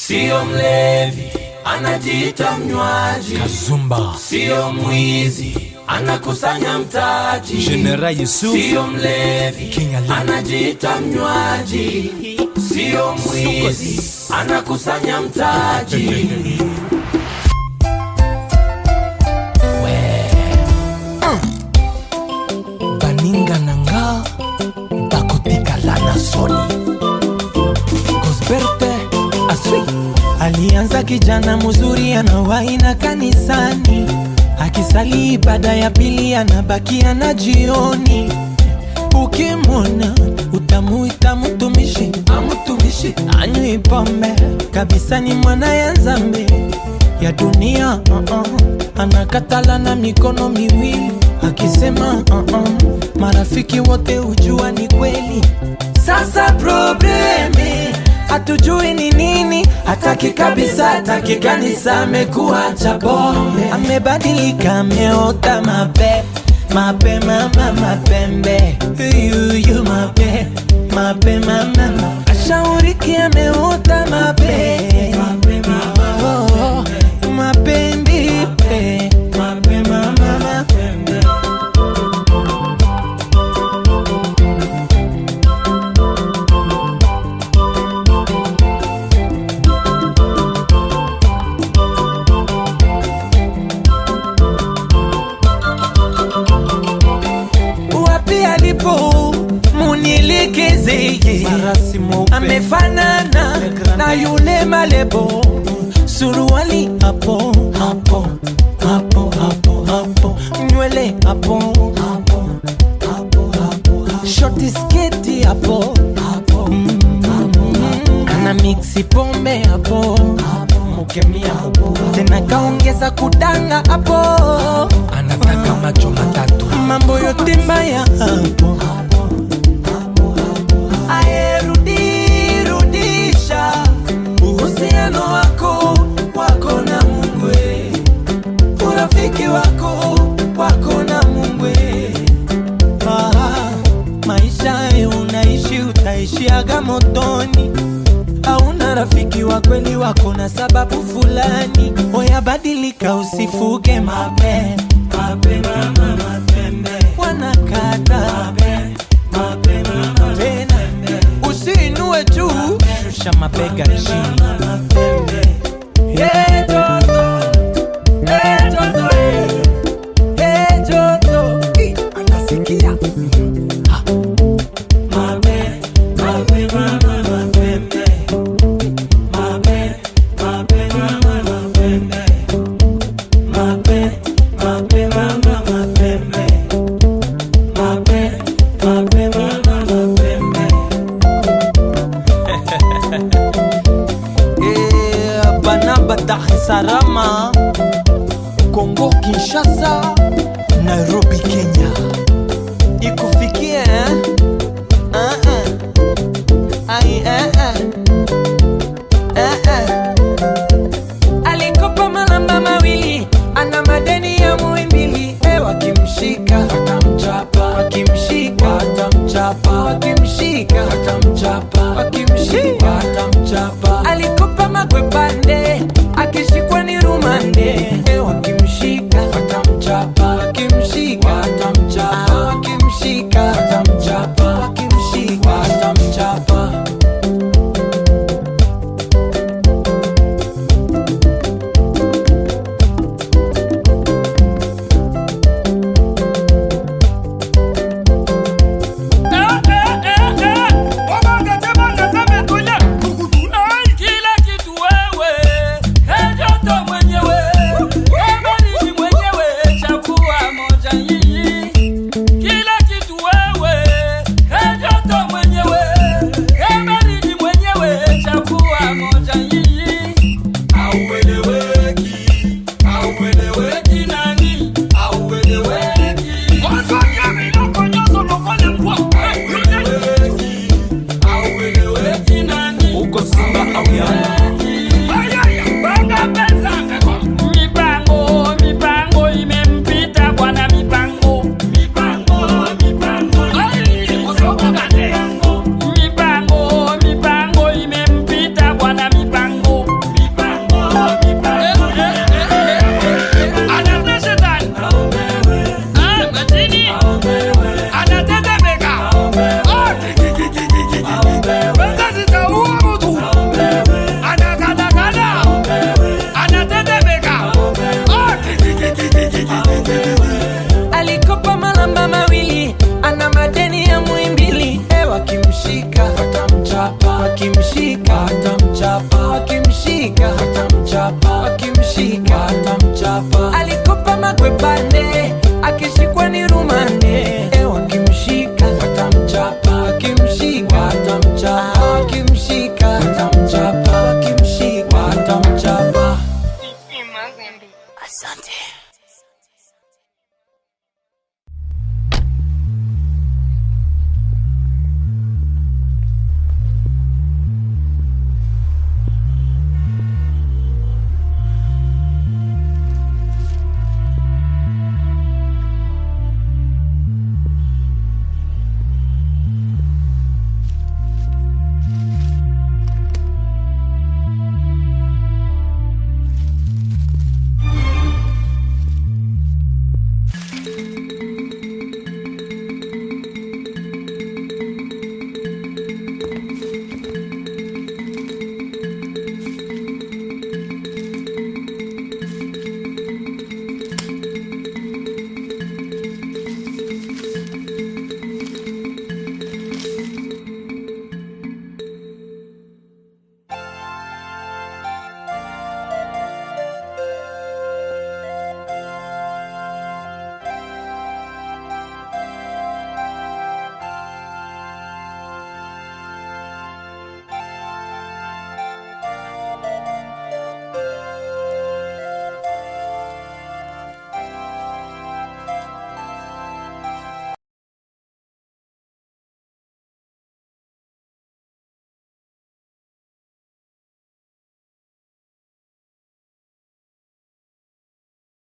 sio mlevi anajiita mnywaji Kazumba sio mwizi anakusanya mtaji General Yusuf sio mlevi King Ali. anajiita mnywaji sio mwizi anakusanya mtaji baninga na nga bakotikala na soni gosberte aswi Alianza kijana mzuri anawaina kanisani, akisali ibada ya pili anabakia na jioni. Ukimwona utamuita mtumishi, amtumishi anywi pombe kabisa, ni mwana ya nzambe ya dunia uh -uh. Anakatala na mikono miwili akisema uh -uh. Marafiki wote hujua ni kweli. Sasa probleme hatujui ni nini, hataki kabisa, hataki kanisa, amekuwa cha pombe, amebadilika, ameota mape mape mama mapembe yuyu mape mape mama ma- ashauriki ameota mape mape mama oh, mapendi pe mape mama mapembe wapi alipo munilikizeye Marasi mweupe. amefanana na yule malebo suruali hapo hapo hapo hapo hapo nywele hapo hapo hapo hapo shoti sketi hapo hapo Mm. ana mixi pombe hapo mukemia hapo tena kaongeza kudanga hapo anataka macho matatu mambo yote mbaya hapo ayerudisha uhusiano wako wako na mungwe urafiki wako wako na mungwe ah, maisha ye unaishi utaishiaga motoni hauna rafiki wa kweli wako na sababu fulani oyabadilika usifuge mape mape mama mapembe wanakata tena usiinue juu shusha mabega chini Hey, Joto. Hey, Joto, hey. Hey, Joto. Ih, anasikia Ha. Mape, mape, mama, mapembe. Mape, mape, mama, mapembe. Mape, mape, mama, mapembe. Mape, mape, mama, mapembe. Eh, Banaba Dar es Salaam, Kongo Kinshasa, Nairobi Kenya. Ikufikie eh? Ah, ah. Ai, eh, eh. Eh, eh. Alikopa malamba mawili, ana madeni ya muimbili. Eh, wakimshika watamchapa, wakimshika watamchapa, wakimshika watamchapa, wakimshika watamchapa. Alikopa makwepande, akishikwa ni rumande. Eh, wakimshika watamchapa, wakimshika watamchapa, wakimshika watamchapa, wakimshika watamchapa. Kila kitu wewe, ejoto mwenyewe, ebaridi mwenyewe, chagua moja hii. Kila kitu wewe, ejoto mwenyewe, ebaridi mwenyewe, chagua moja hii. Haueleweki, haueleweki nani, haueleweki. Haueleweki, haueleweki nani, uko simba au yanga Mipango, mipango imempita bwana mipango. Mipango, mipango, mipango, mipango imempita bwana mipango. watamchapa wakimshika watamchapa wakimshika watamchapa wakimshika watamchapa alikopa makwepane akishikwa ni rumande